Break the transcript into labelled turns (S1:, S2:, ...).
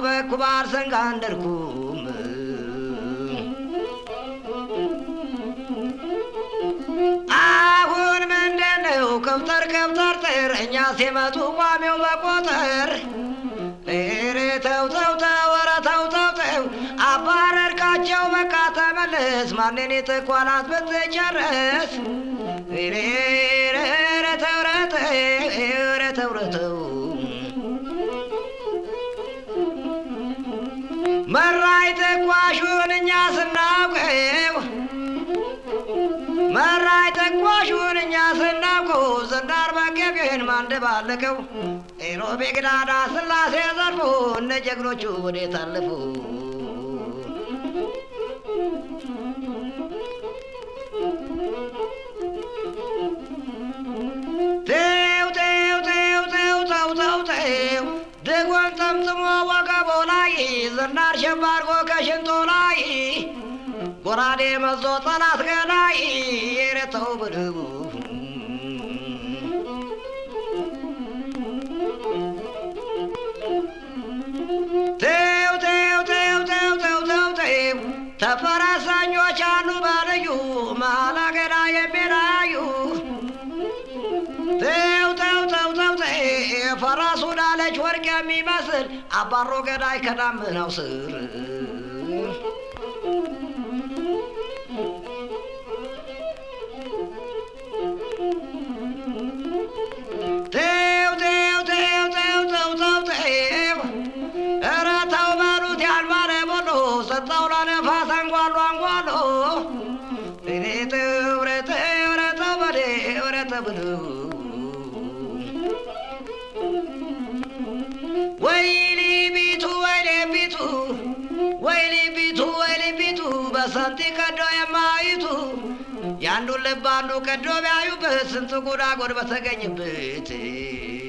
S1: በኩባር ሰንጋ እንደርኩም አሁን ምንድነው ከብተር ከብተር ጥር እኛ ሲመጡ ቋሚው በቆጠር ኧረ ተው ተው ተው ኧረ ተው ተው ተው አባረርካቸው በቃ ተመለስ ማንን የተኳላት ብትጨርስ ኧረ ኧረ ተው ኧረ ተው ኧረ ተው ኧረ ተው መራይ ተኳሹን እኛ ስናውቀው መራይ ተኳሹን እኛ ስናውቀው ዝናር በገቢን ማንደባለቀው ኢሮቤ ግዳዳ ስላሴ ዘርፉ እነ ጀግኖቹ ወዴት አለፉ? ተው ተው ተው ተው ተው ተው ተው ድጎን ጠምጥሞ ወገቦ ላይ ዝናር ሸባርጎ ከሽንቶ ላይ ጎራዴ መዞ ጠላት ገላይ የረተው ብድቡ ተው ተው ተው ተው ተው ተው ተው ተፈረሰኞች አሉ በልዩ መሀል አገዳ የሚላዩ ተው ተው ተው ተው ተው ፈረሱ ዳለች ወርቅ የሚመስል አባሮ ገዳይ ከዳመናው ስር ተው ተው ተው ተው ተው ተው ተው ኧረ ተው በሉት ያልባለ ቦሎ ሰጠው ለነፋስ አንጓሎ አንጓሎ እኔ ተው ኧረ ተው ኧረ ተው በሌ ኧረ ተው በለው ወይሊ ቢቱ ወይሌ ቢቱ ወይሊ ቢቱ ወይሊ ቢቱ በሰንቲ ቀዶ የማይቱ የአንዱን ልብ አንዱ ቀዶ ቢያዩበት ስንት ጉዳጎድ በተገኘበት